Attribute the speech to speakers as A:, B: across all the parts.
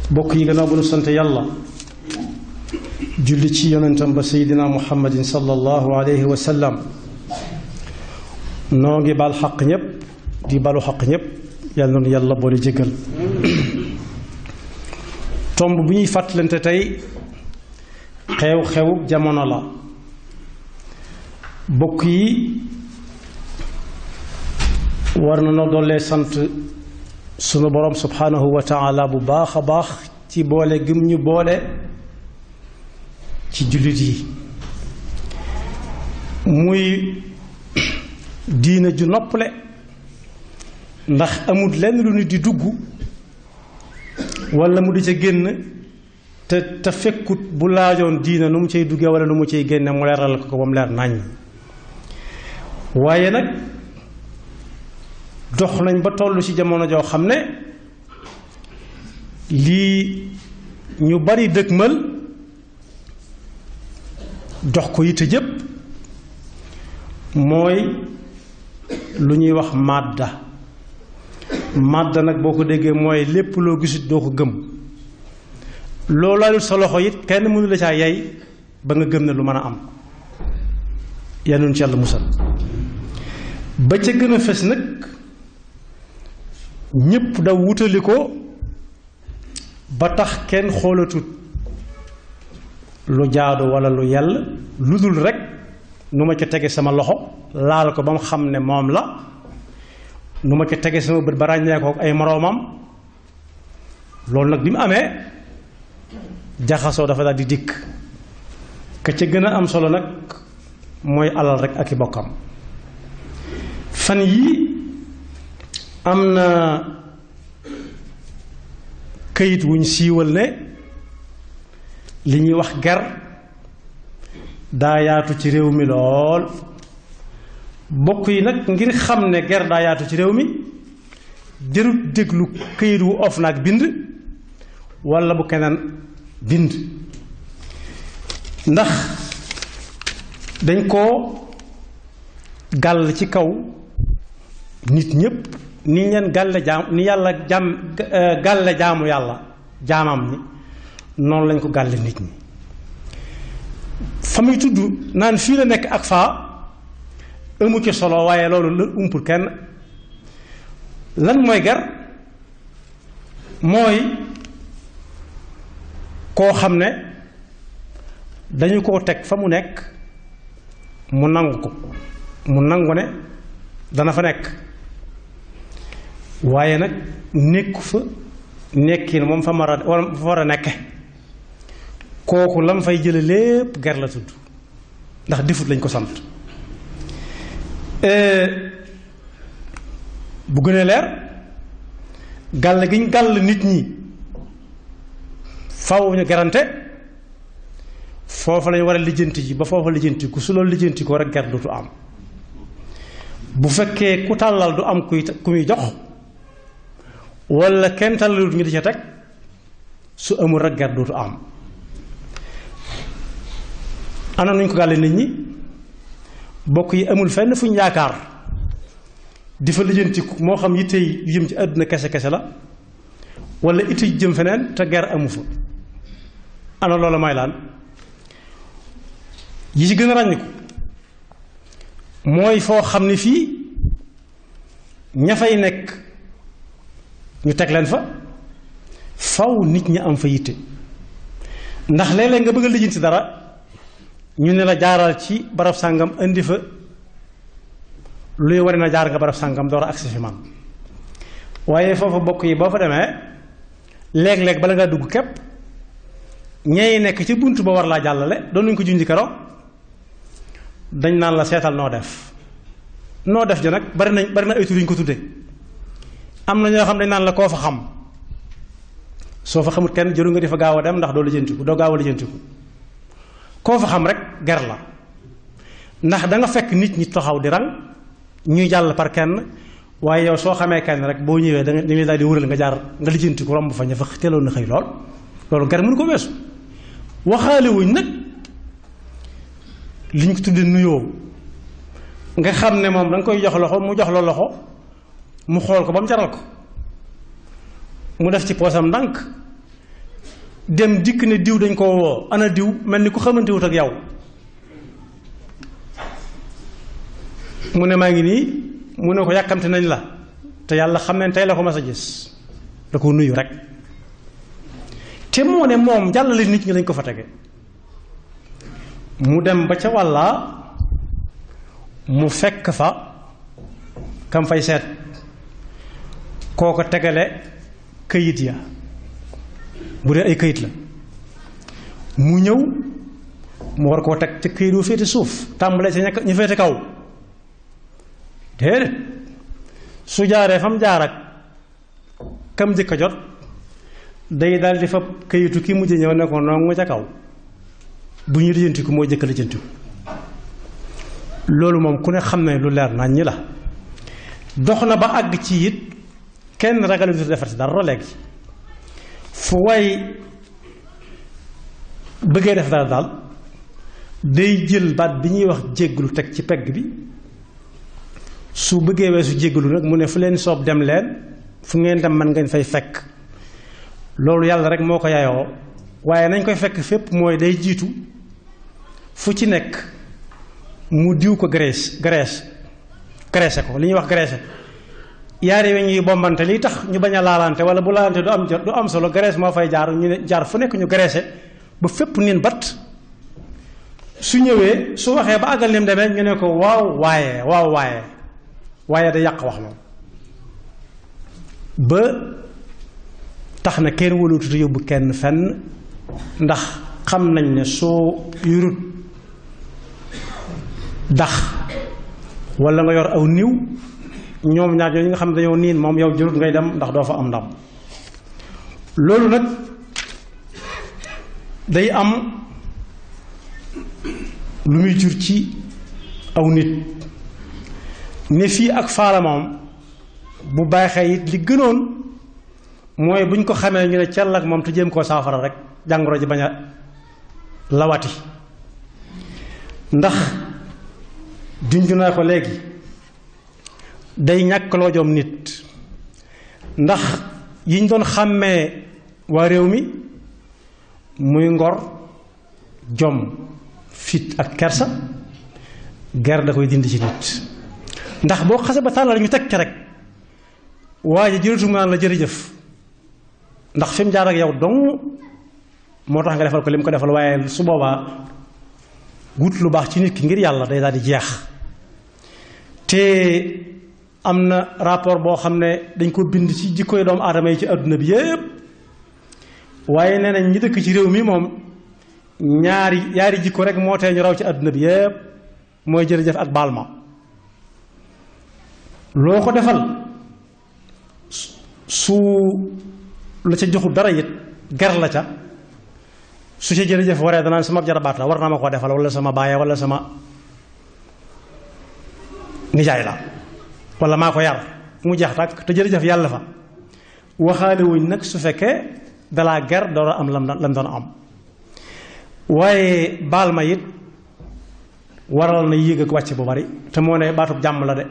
A: bokk yi gannaaw bu nu sant yàlla julli ci yonentam ba seydina muhammadin sallallahu alayhi wa sallam noo ngi baal xaq ñépp di balu xaq ñépp yàlla noonu yàlla boole jéggal tomb bu ñuy fàttalante tey xew-xew jamono la bokk yi war na noo doole sant sunu borom subhanahu wa taala bu baax a baax ci boole gëm ñu boole ci jullit yi muy diina ju noppale ndax amul lenn lu nit di dugg walla mu di ca génn te te fekkut bu laajoon diina nu mu cay duggee walla nu mu cay génne mu leeral ko ba mu leer naññ waaye nag dox nañ ba toll ci jamono joo xam ne lii ñu bari dëgmal jox ko yitte jëpp mooy lu ñuy wax màdda màdda nag boo ko déggee mooy lépp loo gisut doo ko gëm loo laalut sa loxo it kenn mënu la caa yey ba nga gëm ne lu mën a am yanuñ ci yàlla musal ba ca gën a fes nag ñépp daw wutali ko ba tax kenn xoolatut lu jaadu walla lu yàlla lu dul rekk nu ma ca tege sama loxo laal ko ba mu xam ne moom la nu ma ca tege sama bët ba ràññee ko ay moroomam loolu nag bi mu amee jaxasoo dafa daal di dikk ka ca gën a am solo nag mooy alal rekk ak i bokkam fan yii am na këyit wuñ siiwal ne li ñuy wax ger daa yaatu ci réew mi lool bokk yi nag ngir xam ne ger daa yaatu ci réew mi jërut déglu këyit wu of naag bind walla bu keneen bind ndax dañ koo gàll ci kaw nit ñépp ni leen gàlle jaam ni yàlla jaam gàlle jaamu yàlla jaamam ni noonu lañ ko gàlle nit ñi fa muy tudd naan fii la nekk ak faa amu ci solo waaye loolu la umpul kenn lan mooy ger mooy koo xam ne dañu koo teg fa mu nekk mu nangu ko mu nangu ne dana fa nekk waaye nag nekku fa nekkin moom fa mar a wala fa war a nekke kooku lam fay jële lépp ger la tudd ndax defut lañ ko sant bu gënee leer gàll gi ñu gàll nit ñi faw ñu garante foofu lañ war a lijjanti ji ba foofa lijjanti ku su loolu lijjanti ko rek ger dutu am bu fekkee ku tàllal du am kuy ku muy jox walla kenn tàllalut ñu di ca teg su amul rek ger dutu am ana nuñ ko gàlle nit ñi bokk yi amul fenn fu ñu yaakaar di fa lijjantiku moo xam yitte yu jëm ci àdduna kese kese la walla itte yu jëm feneen te ger amu fa ana loola may laan yi ci gën a ràññiku mooy foo xam ne fii ña fay nekk ñu teg leen fa faw nit ñi am fa yitte ndax léeg-léeg nga bëgg a lijjanti dara ñu ne la jaaral ci barab sàngam indi fa luy ware na jaar nga barab sàngam door a agsi fi man waaye foofa bokk yi boo fa demee léeg-léeg bala ngaa dugg képp ñey nekk ci bunt ba war laa jàllale doon nañu ko junji karo dañ naan la seetal noo def noo def ja nag bari nañ bari na ay tur yu ñu ko tudde am na ñoo xam dañ naan la koo fa xam soo fa xamut kenn jëru nga di fa gaaw a dem ndax doo lijjantiku doo gaaw a lijjantiku koo fa xam rek ger la ndax da nga fekk nit ñi taxaw di rang ñuy jàll par kenn waaye yow soo xamee kenn rek boo ñëwee da nga dañuy daal di wëral nga jaar nga lijjantiku romb fa ña fa teeloon na xëy lool loolu ger mënu ko weesu waxaale wuñ nag li ñu ko tuddee nuyoo nga xam ne moom da nga koy jox loxo mu jox la loxo mu xool ko ba mu jaral ko mu def ci poosam ndànk dem dikk ne diw dañ koo woo ana diw mel ni ku xamante wut ak yow mu ne maa ngi nii mu ne ko yàkkamte nañ la te yàlla xam ne tey la ko mas a gis da ko nuyu rek te moo ne moom jàllale nit ñi lañ ko fa tege mu dem ba ca wàlla mu fekk fa kam fay seet koo ko tegale këyit ya bu dee ay këyit la mu ñëw mu war koo teg ca këyit wu féete suuf tàmbalee ca ña ñu féete kaw déedéet su jaaree fam jaar ak kam njëkk a jot day daal di fa këyitu ki mujj ñëw ne ko noonu ca kaw bu ñu lijjantiku moo jëkk lijjantiku loolu moom ku ne xam ne lu leer nañ ñi la dox na ba àgg ci it kenn ragal du defar si dara léegi fu way bëggee def dara daal day jël baat bi ñuy wax jégglu teg ci pegg bi su bëggee weesu jégglu nag mu ne fu leen soob dem leen fu ngeen dem man ngeen fay fekk loolu yàlla rek moo ko yayoo waaye nañ koy fekk fépp mooy day jiitu fu ci nekk mu diw ko graisse graisse graisse ko li ñuy wax graisse yaari weñ yi bombante lii tax ñu bañ a laalante wala bu laalante du am jot du am solo graisse moo fay jaar ñu ne jaar fu nekk ñu graisse ba fépp nin bat su ñëwee su waxee ba àggal ni mu demee ñu ne ko waaw waaye waaw waaye waaye da yàq wax moom ba tax na kenn wëlututu yóbbu kenn fenn ndax xam nañ ne soo yurut dax wala nga yor aw niw ñoom ñaar yooyu nga xam ne dañoo niin moom yow jurut ngay dem ndax doo fa am ndam loolu nag day am lu muy jur ci aw nit ne fii ak faala moom bu baaxee it li gënoon mooy bu ñu ko xamee ñu ne cell ak moom te jéem koo saafara rek jàngoro ji bañ a lawati ndax junju naa ko léegi day ñàkk loo jom nit ndax yiñ doon xàmmee waa réew mi muy ngor jom fit ak kersa ger da koy dindi ci nit ndax boo xase ba tàllal ñu teg ca rek waa ji jërëtu naan la jërëjëf ndax fi mu jaar ak yow dong moo tax nga defal ko li mu ko defal waaye su boobaa wut lu baax ci nit ki ngir yàlla day daal di jeex te am na rapport boo xam ne dañ ko bind ci jikkoy doomu aadama yi ci àdduna bi yépp waaye nee nañ ñi dëkk ci réew mi moom ñaari ñaari jikko rek moo tee ñu raw ci àdduna bi yépp mooy jërëjëf ak baal ma loo ko defal su la ca joxul dara it ger la ca su ca jërëjëf waree danaan sama jarabaat la war na ma koo defal wala sama baay wala sama nijaay la wala maa ko yar mu jeex tàkk te jërëjëf yàlla fa waxaale wuñ nag su fekkee dalaa ger door a am lam lam doon am waaye baal ma it waral na yéeg ak wàcc bu bari te moo ne baatub jàmm la de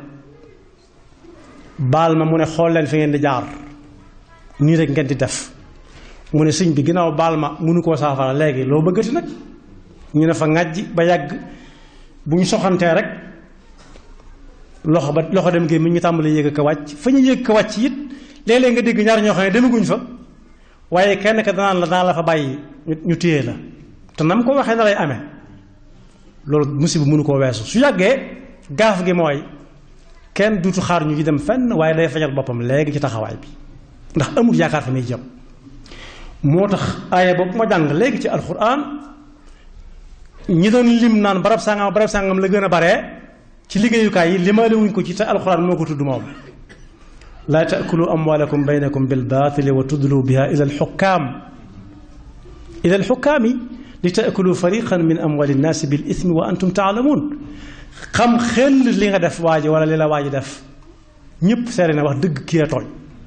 A: baal ma mu ne xool leen fi ngeen di jaar nii rek ngeen di def mu ne sëñ bi ginnaaw baal ma mënu koo saafara léegi loo bëggati nag ñu ne fa ŋàjj ba yàgg bu ñu soxantee rek loxo ba loxo dem gémmiñ ñu tàmbali yéeg ak wàcc fa ñu yéeg ko wàcc it léeg-léeg nga dégg ñaar ñoo xam ne demaguñ fa waaye kenn ka danaan la danaa la fa bàyyi ñu téye la te nam ko waxee na lay amee loolu musiba mënu koo weesu su yàggee gaaf gi mooy kenn duutu xaar ñu ci dem fenn waaye day fajal boppam léegi ci taxawaay bi ndax amul yaakaar fa muy jëm moo tax aaya boobu ma jàng léegi ci alxuraan ñi doon lim naan barab sàngam barab sàngam la gën a bare ci liggéeyukaay yi limaale wuñ ko ci te alxuraan moo ko tudd moom laa taakulu amwaalakum baynakum bil baatili wa tudlu biha ila alxukkaam ila alxukkaami li taakulu fariqan min amwaali nnaasi bil ismi wa antum taalamuun xam xel li nga def waa ji wala li la waa ji def ñëpp seere na wax dëgg kii a tooñ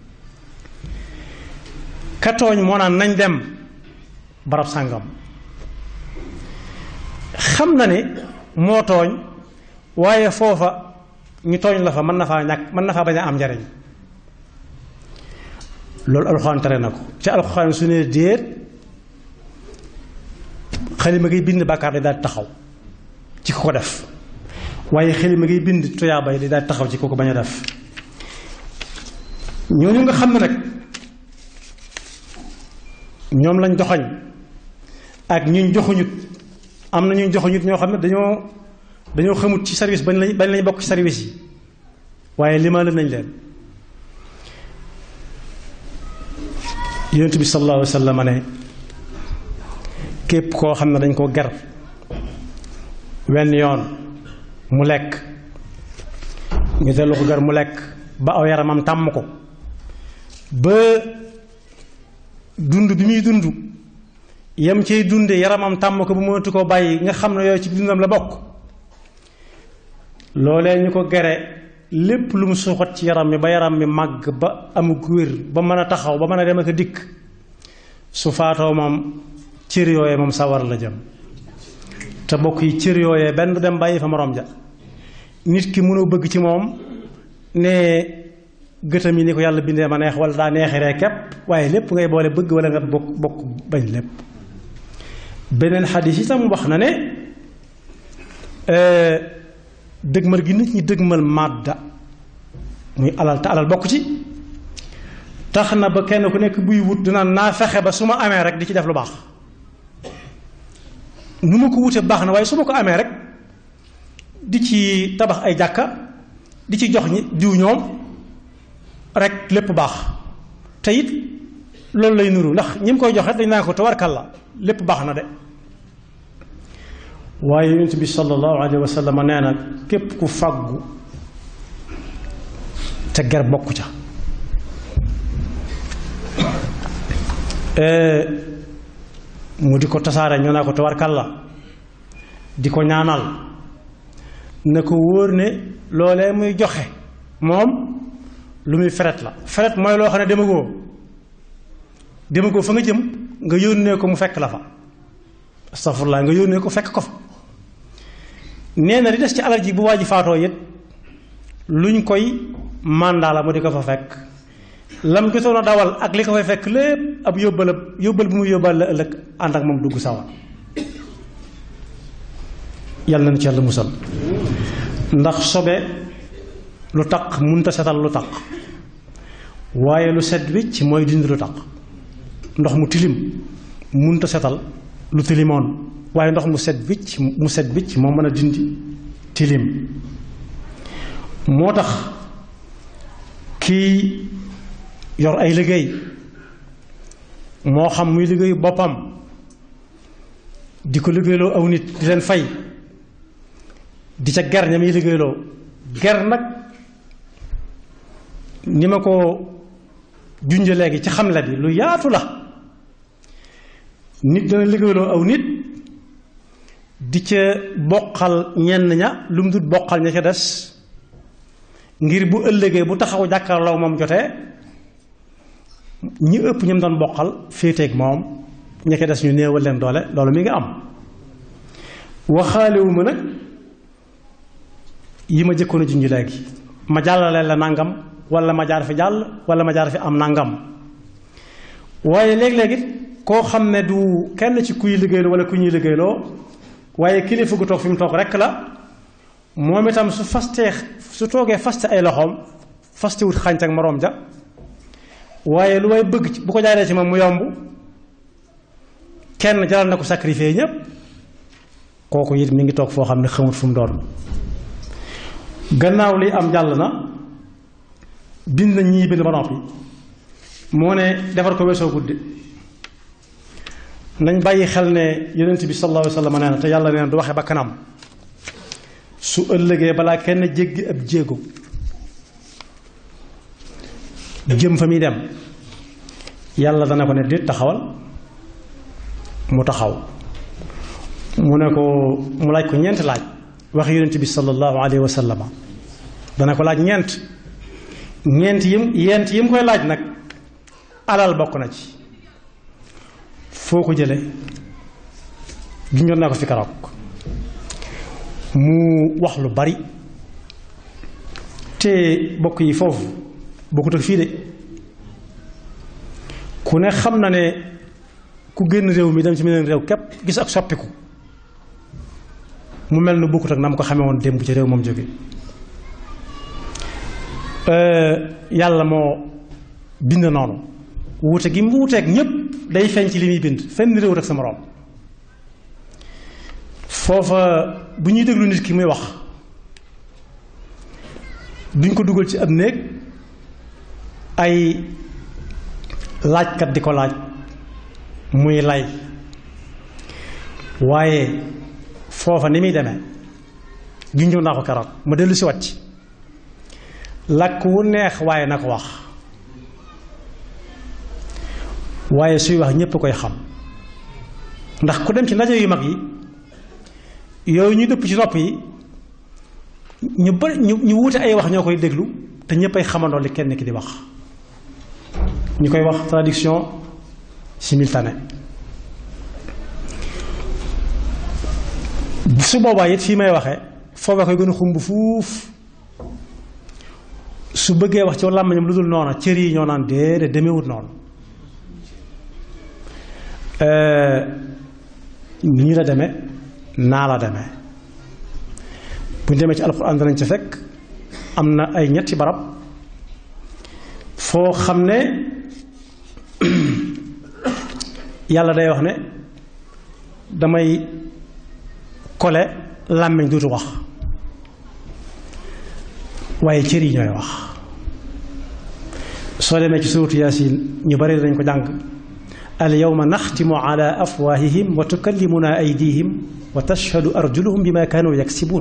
A: ka tooñ moo naan nañ dem barab sàngam xam na ne moo tooñ waaye foofa ñu tooñ la fa mën na faa ñàkk mën na faa bañ a am njariñ loolu alxuraan tere na ko ci alxuraan su ne déet xalima ngay bind bàkkaar day daal taxaw ci ko ko def waaye xalima ngay bind tuyaaba yi day daal taxaw ci ko ko bañ a def ñooñu nga xam ne nag ñoom lañ joxoñ ak ñuñ joxuñut am na ñuñ joxuñut ñoo xam ne dañoo dañoo xamut ci service bañ lañ bañ lañ bokk ci service yi waaye limaale nañ leen yonent bi sallallahu alayhi wa sallam ne képp koo xam ne dañ ko ger wenn yoon mu lekk ñu dellu ko ger mu lekk ba aw yaramam tàmm ko ba dund bi muy dund yem cay dunde yaramam tàmm ko bu mënatu koo bàyyi nga xam ne yooyu ci dundam la bokk loolee ñu ko gere lépp lu mu suuxat ci yaram mi ba yaram mi màgg ba amug wér ba mën a taxaw ba mën a dem ak a dikk su faatoo moom cër yooyee moom sawar la jëm te bokk yi cër yooyee benn du dem bàyyi fa moroom ja nit ki mënoo bëgg ci moom ne gëtam yi ni ko yàlla bindee ma neex wala daa neexiree kepp waaye lépp ngay boole bëgg wala nga bokk bokk bañ lépp beneen xadis itam wax na ne dëgmal gi nit ñi dëgmal màdda muy alal te alal bokk ci tax na ba kenn ku nekk buy wut dinaan naa fexe ba su ma amee rek di ci def lu baax nu ma ko wute baax na waaye su ma ko amee rek di ci tabax ay jàkka di ci jox ñi diw ñoom rek lépp baax te it loolu lay nuru ndax ñi mu koy joxe dañ naa ko tawarkalla lépp baax na de waaye yonent bi sallallahu alayhi wa sallam nee na képp ku fàggu te ger bokku ca mu di ko tasaare ñoo naa ko tawarkalla di ko ñaanal na ko wóor ne loolee muy joxe moom lu muy feret la feret mooy loo xam ne demagoo demagoo fa nga jëm nga yónnee ko mu fekk la fa astafurlaa nga yónnee ko fekk ko fa nee na li des ci alal ji bu waa ji faatoo it luñ koy mandat la mu di ko fa fekk lam jotoon a dawal ak li ko fay fekk lépp ab yóbbal yóbbal bu muy yóbbal la ëllëg ànd ak moom dugg sawa yàlla na ci yàlla musal ndax sobe lu taq munta setal lu taq waaye lu set wicc mooy dindi lu taq ndox mu tilim munta setal lu tilimoon waaye ndox mu set wicc mu set wicc moo mën a dindi tilim moo tax kii yor ay liggéey moo xam muy liggéeyu boppam di ko liggéeyloo aw nit di leen fay di ca ger ñam yi liggéeyloo ger nag ni ma ko junje léegi ci xamle bi lu yaatu la nit dana liggéeyloo aw nit di ca boqal ñenn ña lu mu dut boqal ña ca des ngir bu ëllëgee bu taxaw jàkkaarloo moom jotee ñi ëpp ñam doon boqal féeteeg moom ña ca des ñu néewal leen doole loolu mi nga am waxaalewu ma nag yi ma jëkkoon a junj léegi ma jàllale la nangam wala ma jaar fi jàll wala ma jaar fi am nangam waaye léeg-léeg it koo xam ne du kenn ci kuy liggéeyloo wala ku ñuy liggéeyloo waaye kilifa gu toog fi mu toog rekk la moom itam su fastee su toogee faste ay loxoom faste wut xànc ak moroom ja waaye lu may bëgg ci bu ko jaaree ci moom mu yomb kenn jaral na ko sacrifier ñépp kooku it mi ngi toog foo xam ne xamut fu mu doon gannaaw li am jàll na bind na ñii bind ba noppi moo ne defar ko weesoo guddi nañ bàyyi xel ne yonent bi sallallahu alayhi wa sallam nee na te yàlla nee na du waxe ba kanam su ëllëgee balaa kenn jéggi ab jéego jëm fa muy dem yàlla dana ko ne déet taxawal mu taxaw mu ne ko mu laaj ko ñeent laaj wax yonent bi sallallahu alayhi wa sallam dana ko laaj ñeent ñeent yim yent yim koy laaj nag alal bokk na ci foo ko jële junjoon naa ko fi karoog mu wax lu bari te bokk yi foofu bokkut ak fii de ku ne xam na ne ku génn réew mi dem ci meneen réew képp gis ak soppiku mu mel ni bokkut ak na mu ko xamee woon démb ci réew moom jóge yàlla moo bind noonu wuute gi mu wuuteeg ñépp day feeñ ci li muy bind fenn réew rek sa moroom foofa bu ñuy déglu nit ki muy wax duñ ko dugal ci ab néeg ay laajkat di ko laaj muy lay waaye foofa ni muy demee junjoon naa ko keroog ma dellu si wat ci làkk wu neex waaye na ko wax waaye suy wax ñépp koy xam ndax ku dem ci ndaje yu mag yi yooyu ñu dëpp ci nopp yi ñu bari ñu ñu wuute ay wax ñoo koy déglu te ñépp ay xamandoo li kenn ki di wax ñu koy wax traduction simultanée su boobaa it fii may waxee foofa koy gën a xumb fuuf su bëggee wax ci làmmiñam lu dul noona cër yi ñoo naan déedéet demewut noonu nii la demee naa la demee bu ñu demee ci alxuraan danañ ci fekk am na ay ñetti barab foo xam ne yàlla day wax ne damay kole làmmiñ duutu wax waaye cër yi ñooy wax soo demee ci suuratu yaasin ñu bari dañ ko jàng al yawma naxtimu ala afwaahihim wa tukallimuna aydihim wa tashhadu arjuluhum bima kaanu yaksibuun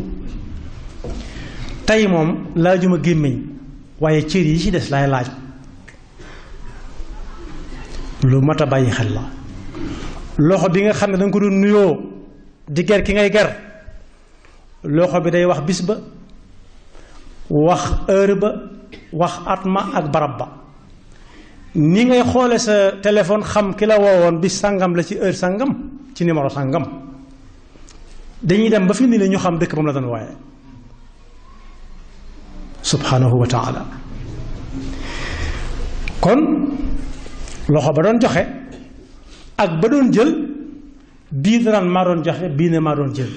A: tey moom laajuma gémmiñ waaye cër yi ci des laay laaj lu mat a bàyyi xel la loxo bi nga xam ne danga ko doon nuyoo di ger ki ngay ger loxo bi day wax bis ba wax heure ba wax at ma ak barab ba ni ngay xoole sa téléphone xam ki la woowoon bis sàngam la ci heure sàngam ci numéro sàngam dañuy dem ba fi ni ne ñu xam dëkk ba mu la doon waaye subhanahu wa taala kon loxo ba doon joxe ak ba doon jël bii danaan maa doon joxe bii ne maa doon jël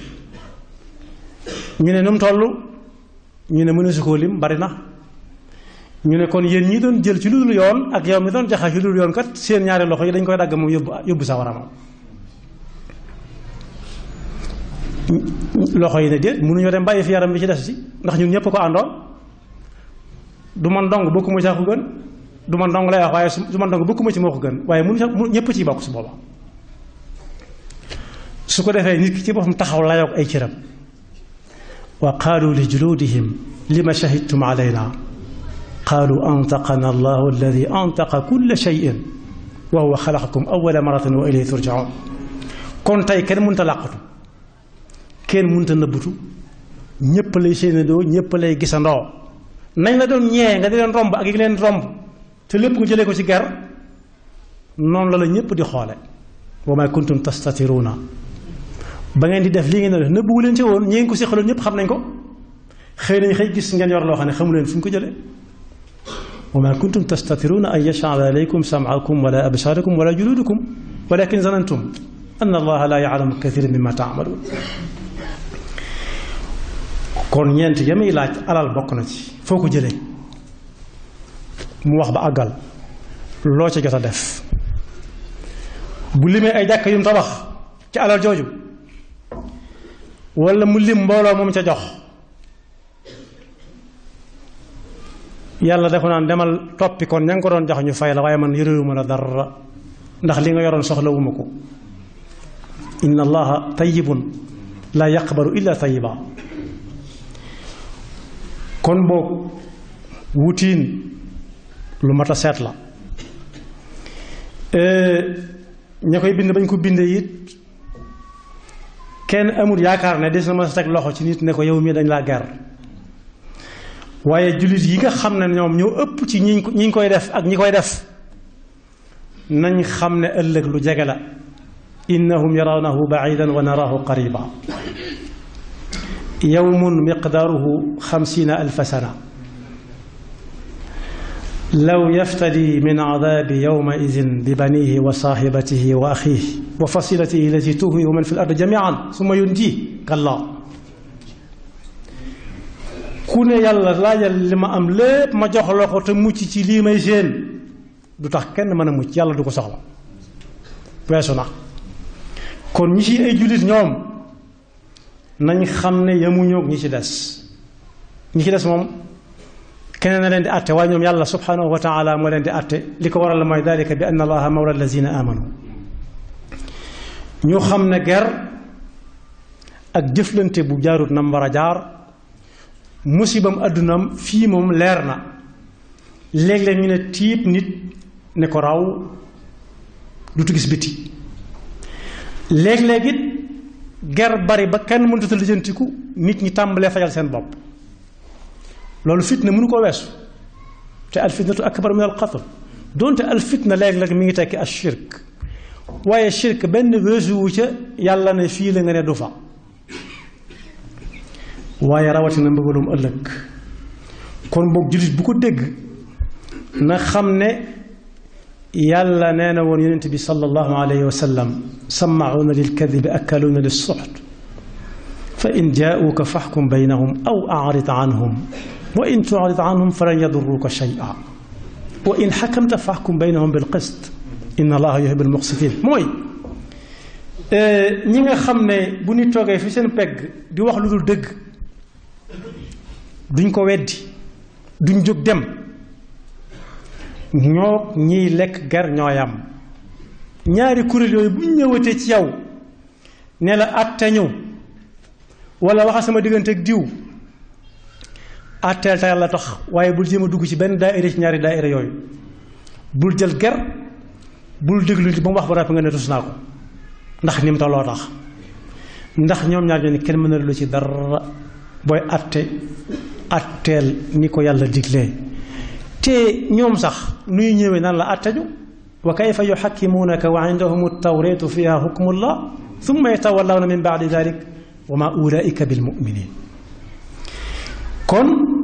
A: ñu ne nu mu toll ñu ne mënu si koo lim bari na ñu ne kon yéen ñi doon jël ci lu dul yoon ak yow mi doon joxe ci lu dul yoon kat seen ñaari loxo yi dañ koy dagg moom yóbbu yóbbu sa waramam loxo yi ne déet mënuñoo dem bàyyi fi yaram bi ci des si ndax ñun ñëpp ko àndoon du man dong bokkuma ci ko gën du man dong lay wax waaye su man dong bokkuma ci moo ko gën waaye mënu ñëpp ciy bokk su booba su ko defee nit ki ci boppam taxaw layoog ay cëram wa qaalu li juluudihim lima shahidtum alayna qaalu antaqana allahu alladi antaqa kulla cheyin wa huwa xalaqakum awala maratin wa ilayhi turjaun kon tey kenn mënta làqatu kenn mënta nëbbutu ñépp lay séenandoo ñépp lay gisandoo nañ la doon ñee nga di leen romb ak yi leen romb te lépp nga jëlee ko ci ger noonu la la ñépp di xoole wa ma kuntum tastatiruuna ba ngeen di def lii ngeen def nëbbuwu leen ci woon ñi ngeen ko seqaloon ñépp xam nañ ko xëy nañ xëy gis ngeen yor loo xam ne xamu leen fu ñu ko jëlee wa ma kuntum tastatiruuna an yashhada alaykum sam'akum wala absaarakum wala juluudukum walakin zanantum anna allaha la ya'lamu kathiran mimma ta'maluun kon ñeent yamuy laaj alal bokk na ci foo ko jëlee mu wax ba àggal loo ca jot a def bu limee ay jàkk yu mu tabax ci alal jooju wala mu lim mbooloo moom ca jox yàlla dafa naan demal toppi kon ña nga ko doon jox ñu fay la waaye man yorewuma la dara ndax li nga yoroon soxlawuma ko inna allaha tayyibun la yaqbalu illa tayyiba kon boog wutiin lu mat a seet la ña koy bind bañ ko bindee it kenn amul yaakaar ne des na ma sa teg loxo ci nit ne ko yow mii dañ laa ger waaye jullit yi nga xam ne ñoom ñoo ëpp ci ñi ñi koy def ak ñi koy def nañ xam ne ëllëg lu jege la innahum yarawnahu baidan wa naraahu qariba yawmun miqdaaruhu xamsiina alfa sana law yaftadi min adabi yowma idin bi banihi wa saaxibatihi wa axiihi wa fasilatihi allati tuhi wa man fi l ard jamian summa yunji kalla ku ne yàlla laajal li ma am lépp ma jox la ko te mucc ci lii may séen du tax kenn mën a mucc yàlla du ko soxla weesu na kon ñi ci ay jullit ñoom nañ xam ne yamuñoog ñi ci des ñi ci des moom keneen na leen di àtte waaye ñoom yàlla subhanahu wa taala moo leen di àtte li ko waral mooy dalika bi anna allaha mawla allazina amanu ñu xam ne ger ak jëflante bu jaarut nam war a jaar musibam àddunaam fii moom leer na léeg-léeg ñu ne tiib nit ne ko raw dutu gis biti léeg-léeg it ger bari ba kenn mënut a lijjantiku nit ñi tàmbalee fajal seen bopp loolu fitna mënu ko weesu te al fitnatu akbar min al qatl donte al fitna léeg-léeg mi ngi tekki al shirk waaye shirk benn weesu wu ca yàlla ne fii la nga ne du fa waaye rawatina mbëggalum ëllëg kon boog jullit bu ko dégg na xam ne yàlla nee na woon yonent bi sallallahu alayhi wa sallam sammacuuna lilkadibi akkaluuna lissuxt fa in jaauuka faxkum baynahum aw acrid canhum wa in tucrid canhum falan yaduruuka shay'a wa in xakamta faxkum baynahum bilqist inna allaha yuhibbu almuqsitin mooy ñi nga xam ne bu ñu toogee fi seen pegg di wax lu dul dëgg duñ ko weddi duñ jóg dem ñoo ñiy lekk ger ñooyam ñaari kuréel yooyu buñ ñëwatee ci yow ne la àtte ñu wala waxa sama diggante ak diw àtteel te yàlla tax waaye bul jéem a dugg ci benn daayira ci ñaari daayira yooyu bul jël ger bul déglu nit ba mu wax ba ràpp nga ne tus naa ko ndax ni mu tolloo tax ndax ñoom ñaar ñoo ni kenn mën na lu ci dara booy àtte àtteel ni ko yàlla diglee te ñoom sax nuy ñëwee nan la àtteju wa kayfa yuxakkimuunaka wa indahum altawreetu fiha hukmullah summa yatawallawna min baadi dalik wa ma ulaika bilmuminin kon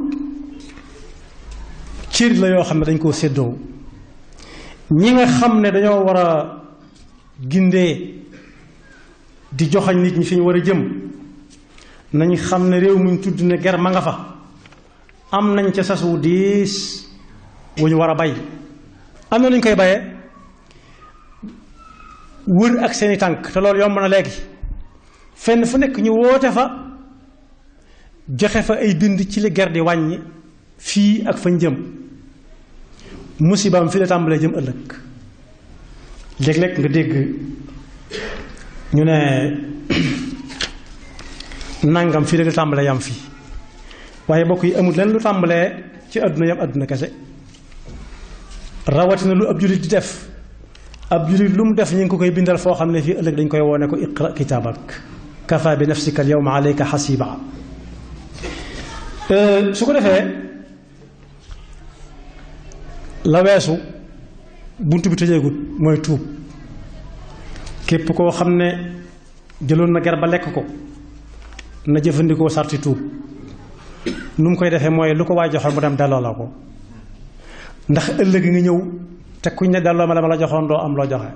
A: cër la yoo xam ne dañ koo séddoo ñi nga xam ne dañoo war a gindee di joxañ nit ñi fi ñu war a jëm nañ xam ne réew muñ tudd ne ger ma nga fa am nañ ca sas wu diis wu ñu war a bay am na lu ñu koy bayee wër ak seeni tànk te loolu yomb na léegi fenn fu nekk ñu woote fa joxe fa ay bind ci li ger di wàññi fii ak fañ jëm musibaam fii la tàmbalee jëm ëllëg léeg-léeg nga dégg ñu ne nangam fii la tàmbalee yam fii waaye bokk yi amul leen lu tàmbalee ci àdduna yam àdduna kese rawatina lu ab jullit di def ab jullit lu mu def ñu ngi ko koy bindal foo xam ne fii ëllëg dañ koy woone ko iqra kitaabak kafa bi nafsika al yawma alayka xasiba su ko defee la weesu bunt bi tëjeegut mooy tuub képp koo xam ne jëloon na ger ba lekk ko na jëfandikoo sarti tuub nu mu koy defee mooy lu ko waay joxoon mu dem delloo la ko ndax ëllëg nga ñëw te kuñ ne delloo ma la ma la joxoon doo am loo joxe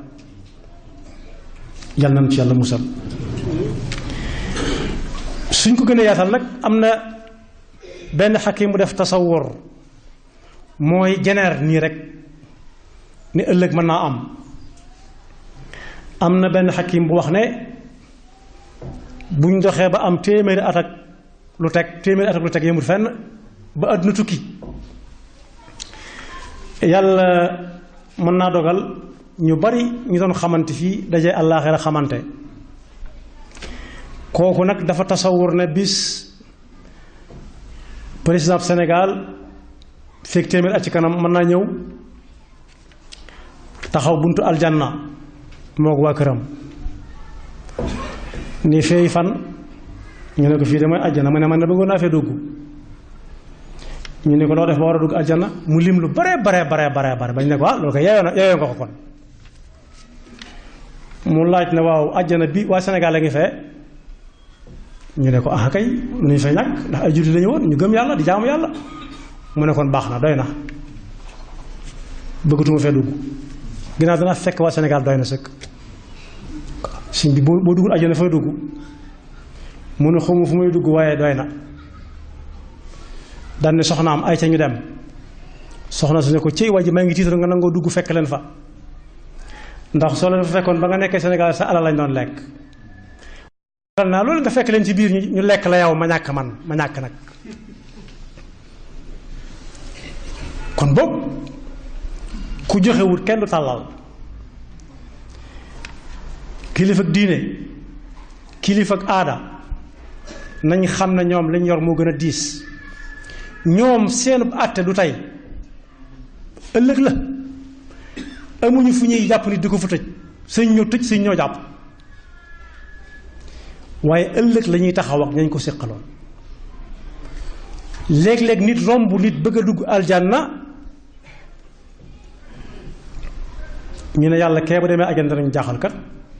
A: yal nañ ci yàlla musal suñ ko gën a yaatal nag am na benn xakim bu def tasawur mooy jeneer nii rek ni ëllëg mën naa am am na benn xakim bu wax ne buñ doxee ba am téeméeri at ak lu teg téeméeri at ak lu teg yëmul fenn ba àdduna tukki yàlla mën naa dogal ñu bari ñu doon xamante fii daje àllaaxira xamante kooku nag dafa tasawur ne bis président Sénégal fekk téeméer at ci kanam mën naa ñëw taxaw buntu aljanna moo ko waa këram ni feey fan ñu ne ko fii de mooy àjjana mu ne man ne bëggoon naa fee dugg ñu ne ko loo def ba war a dugg àjjana mu lim lu bare bare bare bare bare bañ ne ko ah loolu ko yeeyoo na yeeyoo nga ko kon mu laaj ne waaw àjjana bi waa Sénégal a ngi fee ñu ne ko ah kay mënuñu fay ñàkk ndax ay jullit lañu woon ñu gëm yàlla di jaamu yàlla mu ne kon baax na doy na bëggatuma fee dugg ginnaaw dana fekk waa Sénégal doy na sëkk sëñ bi boo boo duggul àjjana fay dugg mu ne xawma fu may dugg waaye doy na daan ne soxnaam ay ca ñu dem soxna su ne ko cëy waa ji maa ngi tiital nga nangoo dugg fekk leen fa ndax soo leen fa fekkoon ba nga nekkee Sénégal sa alal lañ doon lekk naa loolu nga fekk leen ci biir ñu lekk la yow ma ñàkk man ma ñàkk nag kon boobu ku joxewut kenn du tàllal kilifa ak diine kilifa ak aada nañ xam ne ñoom lañ yor moo gën a diis ñoom seen àtte du tey ëllëg la amuñu fu ñuy jàpp nit di ko fa tëj sëñ ñoo tëj sëñ ñoo jàpp waaye ëllëg la ñuy taxaw ak ñañ ko séqaloon léeg-léeg nit romb nit bëgg a dugg aljanna ñu ne yàlla kee bu demee ajana danañ jaaxal kat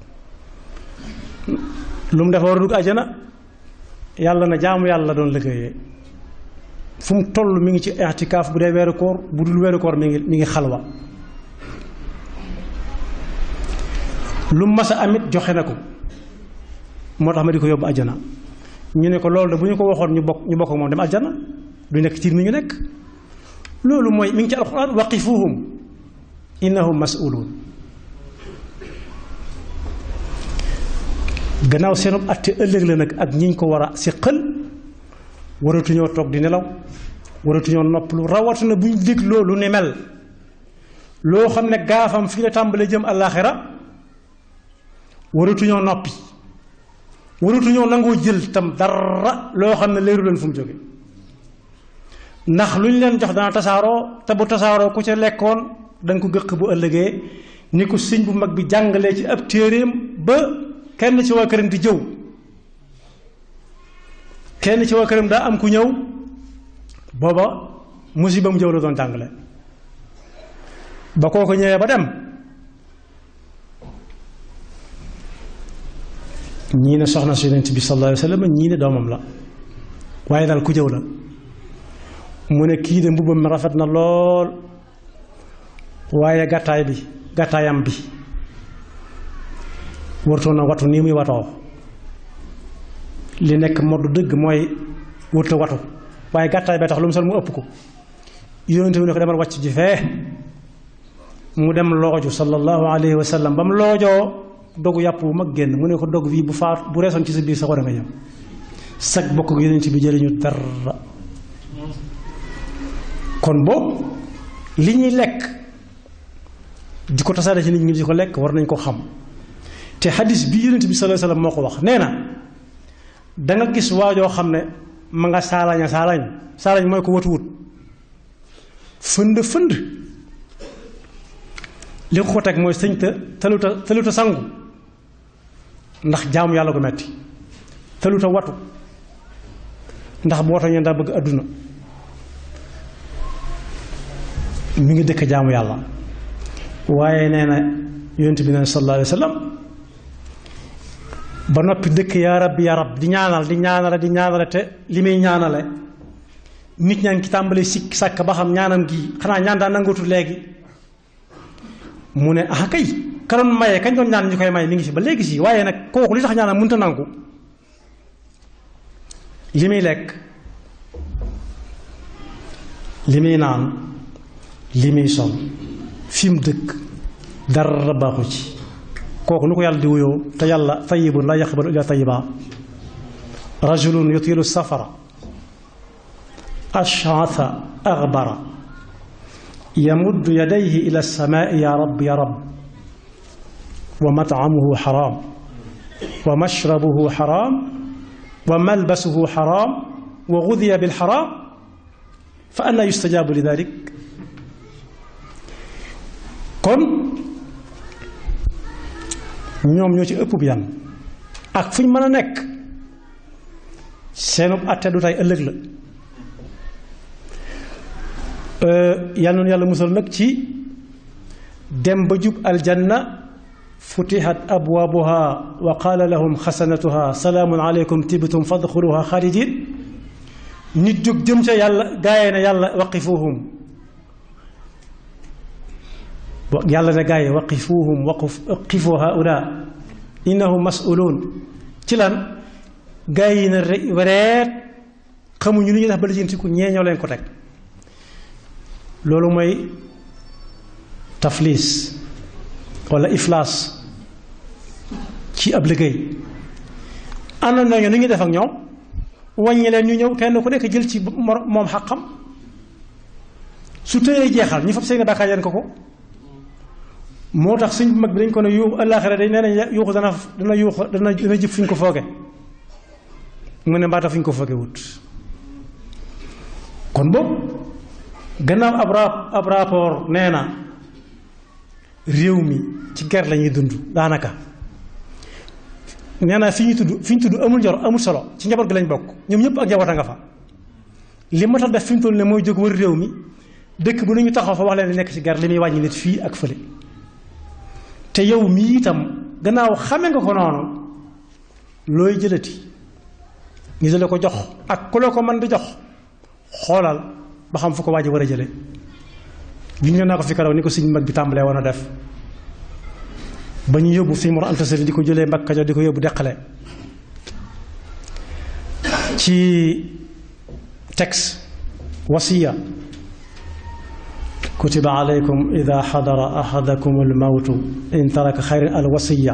A: lu mu dafa war a dugg ajana yàlla na jaamu yàlla doon liggéeyee fu mu toll mi ngi ci i'tikaaf bu dee weeru koor bu dul weeru koor mi ngi mi ngi xalwa lu mas a amit joxe na ko moo tax ma di ko yóbbu ajana ñu ne ko loolu de bu ñu ko waxoon ñu bokk ñu bokk moom dem ajana du nekk ci mi ñu nekk loolu mooy mi ngi ci alxuraan waqifuhum innahum mas'uluun gannaaw seenub atte ëllëg la nag ak ñiñ ko war a siqal waratuñoo toog di nelaw waratuñoo noppalu rawatina bu ñu dégg loolu ni mel loo xam ne gaafam fii la tàmbalee jëm àllaaxira waratuñoo noppi waratuñoo nangoo jël tam dara loo xam ne leeru leen fu mu jóge ndax lu ñu leen jox dana tasaaroo te bu tasaaroo ku ca lekkoon danga ko gëq bu ëllëgee ni ko sëñ bu mag bi jàngalee ci ab téeréem ba kenn ci waa këram di jëw kenn ci waa këram daa am ku ñëw booba musiba mu jëw la doon jàngale ba kooko ñëwee ba dem ñii ne soxna su yonent bi sallallahu alayhi wa sallam ñii ne doomam la waaye daal ku jëw la mu ne kii de mbubbam mi rafet na lool waaye gàttaay bi gàttaayam bi wartoon na watu nii muy watoo li nekk modd dëgg mooy wërta watu waaye gàttaay bee tax lu mu sol mu ëpp ko yonent bi ne ko demal wàcc ji fee mu dem looju sallallahu alayhi wa sallam ba mu loojoo dogu yàpp bu mag génn mu ne ko dog bii bu faat bu reesoon ci sa biir sa war a nga ñam sag bokk ak yonent bi jëriñu dara kon boobu li ñuy lekk di ko tasaare ci nit ñi di ko lekk war nañ ko xam te xadis bi yonent bi sallallahu alayhi wasallam moo ko wax nee na da nga gis waajoo xam ne ma nga saalaña saalañ saalañ mooy ko watuwut fënd fënd li ko ko teg mooy sëñ ta taluta taluta sangu ndax jaamu yàlla ko metti taluta watu ndax bu watoo ñeen daa bëgg àdduna mi ngi dëkk jaamu yàlla waaye nee na yonent bi nee na sallallahu alayhi wa sallam ba noppi dëkk yaa rabbi yaa rab di ñaanal di ñaanale di ñaanale te li muy ñaanale nit ñaa ngi ci tàmbalee sikk sàkk ba xam ñaanam gi xanaa ñaan daa nangootu léegi mu ne ah kay ka doon maye kañ doon ñaan ñu koy may mi ngi fi ba léegi si waaye nag kooku li tax ñaanam mënta nangu li muy lekk li muy naan li muy sol fi mu dëkk dara baaxu ci kooku nu ko yàlla di wuyoo te yàlla tayibun la yaqbalu illa tayiba rajulun yutilu safara ash'atha aghbara yamuddu yadayhi ila as-samaa'i ya rab ya rab wa mat'amuhu haram wa mashrabuhu haram wa malbasuhu haram wa ghudiya bil haram fa anna yustajabu li dhalik kon ñoom ñoo ci ëpp bi yan ak fu ñu mën a nekk seenub atte du tey ëllëg la yal noonu yàlla musal nag ci dem ba jub aljanna futihat abwaabuha wa qaala lahum xasanatuha salaamun aleykum tibtum fadxuluha xaalidin nit jóg jëm ca yàlla gaayee na yàlla waqifuhum yàlla ne gaa yi waqifuhum waqif waqifu haula innahum mas'uluun ci lan gaa yi na reet xamuñu lu ñuy def ba lijjantiku ñee ñoo leen ko teg loolu mooy tafliis wala iflaas ci ab liggéey ànd nañu ni ñuy def ak ñoom wàññi leen ñu ñëw kenn ku nekk jël ci moom xaqam su tëyee jeexal ñu fab seen bàkkaar yeen ko ko moo tax suñ mag bi dañ ko ne yuuxu àllaaxira dañ nee nañ yuuxu dana dana yuuxu dana dana jëf fu ñu ko fooge mu ne mbaata fu ñu ko fooge wut kon boobu gannaaw ab ra ab rapport nee na réew mi ci ger la ñuy dund daanaka nee na fi ñu tudd fi ñu tudd amul njor amul solo ci njaboot gi lañ bokk ñoom ñëpp ak njaboot a nga fa li ma tax def fi mu toll ne mooy jóg wër réew mi dëkk bu ñu taxaw fa wax leen li nekk ci ger li muy wàññi nit fii ak fële te yow mii itam gannaaw xame nga ko noonu looy jëlati ñu jële ko jox ak ku la ko mën di jox xoolal ba xam fu ko waaj war a jële bi ñu naa ko fi karaw ni ko sëñ mag bi tàmbalee woon a def ba ñu yóbbu sëñ Mor Anta Sali di ko jëlee Mbàkke Kajoor di ko yóbbu deqale ci texte wasiya kutiba alaykum ida xadara ahadakum almawtu in taraka xayran al wasiya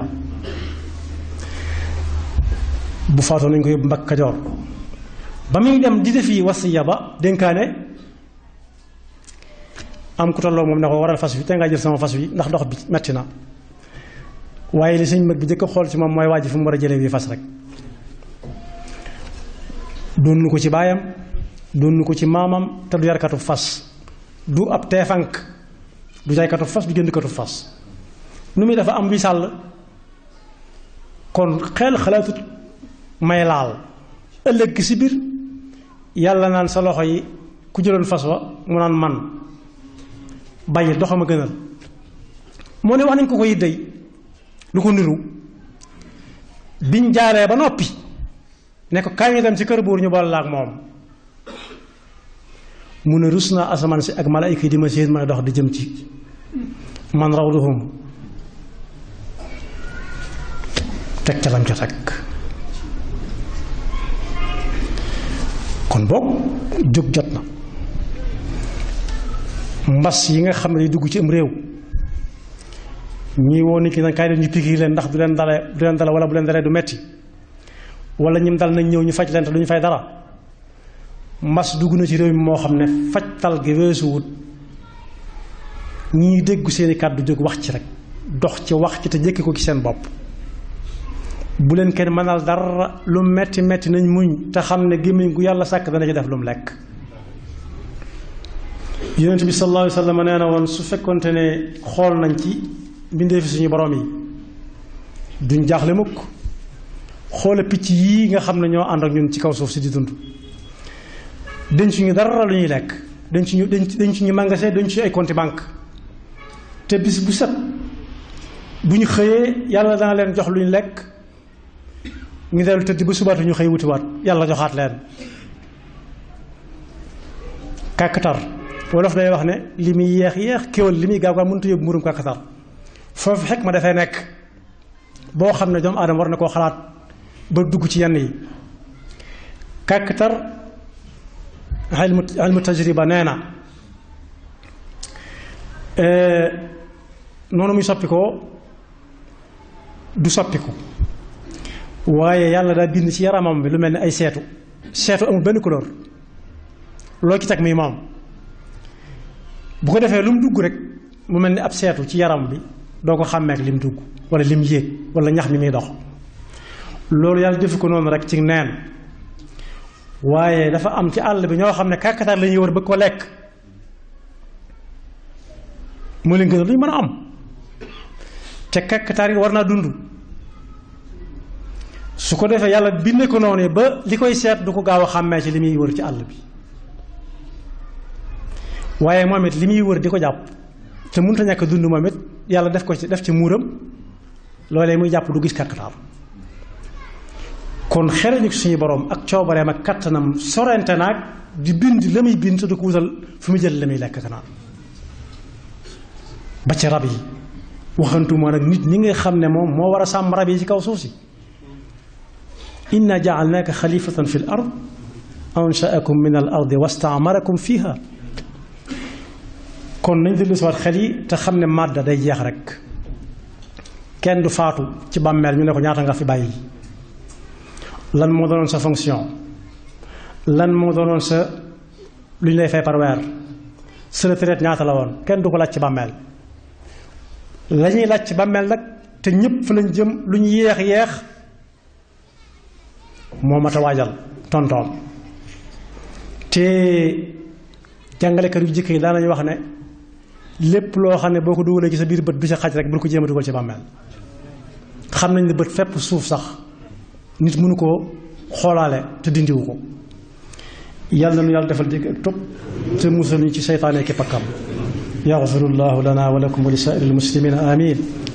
A: bu faatoo nañ ko yóbbu Mbàkke Kajoor ba muy dem di defi wasiya ba dénkaane am ku tolloo moom ne ko waral fas wi te ngaa jël sama fas wi ndax dox bi metti na waaye li sëñ mag bi jëkk a xool ci moom mooy waaj fu mu war a jëlee wi fas rek doonu ko ci baayam doonu ko ci maamam te du yarkatu fas du ab teefank du jaaykatu fas du jëndkatu fas nu muy dafa am wi sàll kon xel xalaatut may laal ëllëg gi si biir yàlla naan sa loxo yi ku jëloon fas wa mu naan man bàyyi doxam a gënal moo ne wax nañ ko ko yiddey lu ko niru biñ jaaree ba noppi ne ko kaay ñu dem ci kër buur ñu boole la ak moom mu ne rus naa asamaan si ak malaayka yi di ma séen may dox di jëm ci man rawduhum teg ca lam ca teg kon boog jóg jot na mbas yi nga xam ne dugg ci am réew ñii woo nit ñi nag kaay leen ñu pikiir leen ndax du leen dale du leen dale wala bu leen dalee du metti wala ñim dal nañ ñëw ñu faj leen te du ñu fay dara mbas dugg na ci réew mi moo xam ne fajtal gi weesuwut ñii déggu seeni kàddu jóg wax ci rek dox ci wax ci te jëkki ko ci seen bopp bu leen kenn mënal dara lu metti metti nañ muñ te xam ne gémmiñ gu yàlla sàkk dana ci def lu mu lekk yonent bi sallallahu alayhi wa sallam nee na woon su fekkonte ne xool nañ ci mbindee fi suñu borom yi duñ jaaxle mukk xoole picc yii nga xam ne ñoo ànd ak ñun ci kaw suuf si di dund denc ñu dara lu ñuy lekk denc ñu denc ñu magasin denc ñu ay compte banque te bis bu set bu ñu xëyee yàlla dana leen jox lu ñu lekk ñu dellu tëdd ba subaatu ñu xëy wutiwaat yàlla joxaat leen kàkkatar wolof day wax ne li muy yeex yeex kéwal li muy gaaw gaaw mënut a yóbbu mburum kàkkatar foofu xekk ma dafay nekk boo xam ne doomu aadama war na koo xalaat ba dugg ci yenn yi kàkkatar ilmu ilmu tajriba nee na noonu muy soppi ko du soppiku waaye yàlla daa bind ci yaramam bi lu mel ni ay seetu seetu amul benn couleur loo ci teg muy moom bu ko defee lu mu dugg rek mu mel ni ab seetu ci yaram bi doo ko xàmmeek lim dugg wala lim yéeg wala ñax mi muy dox loolu yàlla defu ko noonu rek ci neen waaye dafa am ci àll bi ñoo xam ne kàkkatar la ñuy war bëgg ko lekk moo leen gën a lu ñu mën a am te kàkkatar yi war naa dund su ko defee yàlla binde ko noonu ba li koy seet du ko gaaw a xàmmee ci li muy wër ci àll bi waaye moom it li muy wër di ko jàpp te mënut a ñàkk dund moom it yàlla def ko ci def ci muuram loolee muy jàpp du gis kàkkatar kon xereñu suñu borom ak coobareem ak kattanam sorente naag di bind la muy bind te du ko wutal fu mu jël la muy lekk kanaan ba ci rab yi waxantuma nag nit ñi nga xam ne moom moo war a sàmm rab yi ci kaw suuf si inna jaalnaaka xalifatan fi l ard anshaakum min al ardi wastaamarakum fiha kon nañ dellu si waat xel yi te xam ne màdda day jeex rek kenn du faatu ci bàmmeel ñu ne ko ñaata nga fi bàyyi lan moo doonoon sa fonction lan moo doonoon sa lu ñu lay fay par weer sa retraite ñaata la woon kenn du ko laaj ci bàmmeel la ñuy laaj ci bàmmeel nag te ñëpp fa lañ jëm lu ñu yéex yéex moo mat a waajal tontoom te jàngalekat yu jëkk yi daanañu wax ne lépp loo xam ne boo ko dugalee ci sa biir bët du sa xaj rek bul ko jéem a dugal ci bàmmeel xam nañ ne bët fépp suuf sax nit mënu koo xoolaale te dindiwu ko yàlla na nu yàlla defal dégg ak topp te musal ñu ci seytaane ki pakkam yaxfirullahu lana wa lakum wa li saa'iril muslimina amin